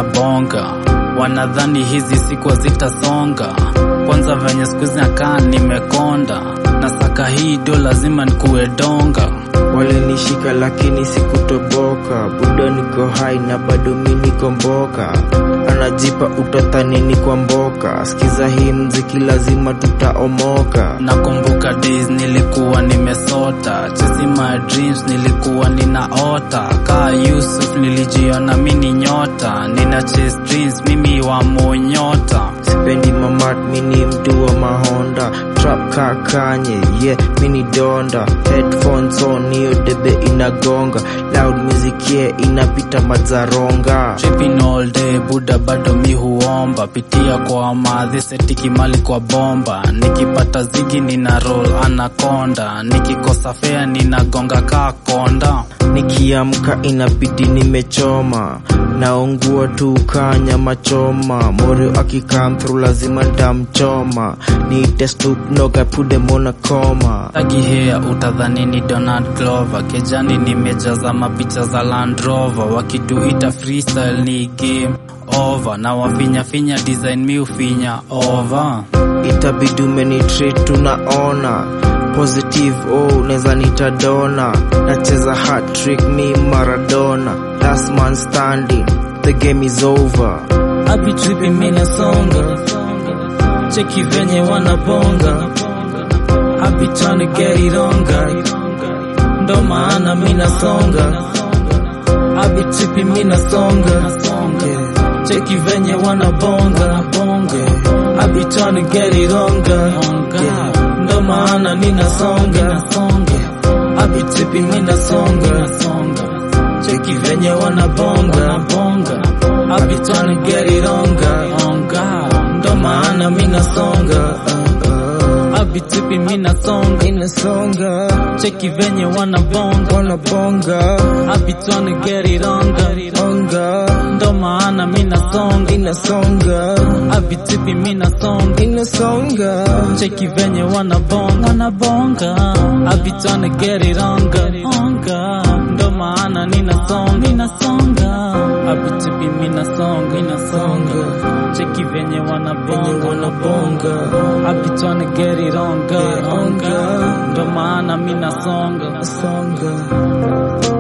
minabonga wanadhani hizi siku zitasonga kwanza venye skuizi nakaa nimekonda na saka hii do lazima nikuwe donga walinishika lakini sikutoboka budo niko hai na bado mi niko mboka anajipa utathanini kwa mboka skiza hii mziki lazima tutaomoka nakumbuka days nilikuwa nimesota chasing my dreams nilikuwa ninaota kaa yusuf nilijiona mini nyota nina chase dreams mimi wa monyota sipendi mamat mini mtu wa mahonda trap kakanye yeah mini donda headphones on hiyo debe inagonga loud music yeah inapita mazaronga tripping all day buda bado mi huomba pitia kwa madhi setiki mali kwa bomba nikipata zigi nina roll anakonda nikikosa fea ninagonga kaa konda nikiamka inabidi nimechoma naungua tu kanyama choma morio akikam through lazima ntamchoma niite Snoop Dogg I put them on a coma tagihea utadhani ni donald glover kejani nimejaza mapicha za land rover wakituita freestyle ni game over na wafinyafinya design mi ufinya over itabidi umenitreat tunaona positive oh unaweza nitadona nacheza hat trick mi maradona last man standing the game is over Happy tripping mina songa cheki venye wanabonga Happy trying to get it on guy ndo maana mina songa Happy tripping mina songa cheki venye wanabonga Happy trying to get it on guy ndo maana nina songa Happy tripping mina songa cheki venye wanabonga Happy trying to get it on guy ndo maana mina songa Happy tripping mina songa inasonga cheki venye wanabonga wanabonga Happy trying to get it on guy onga ndo maana mina songa inasonga Happy tripping mina songa inasonga cheki venye wanabonga wanabonga Happy trying to get it on guy onga ndo maana nina songa nina songa Happy tripping mina songa nina songa cheki venye wanabonga wanabonga Happy trying to get it on guy onga ndo maana mina songa songa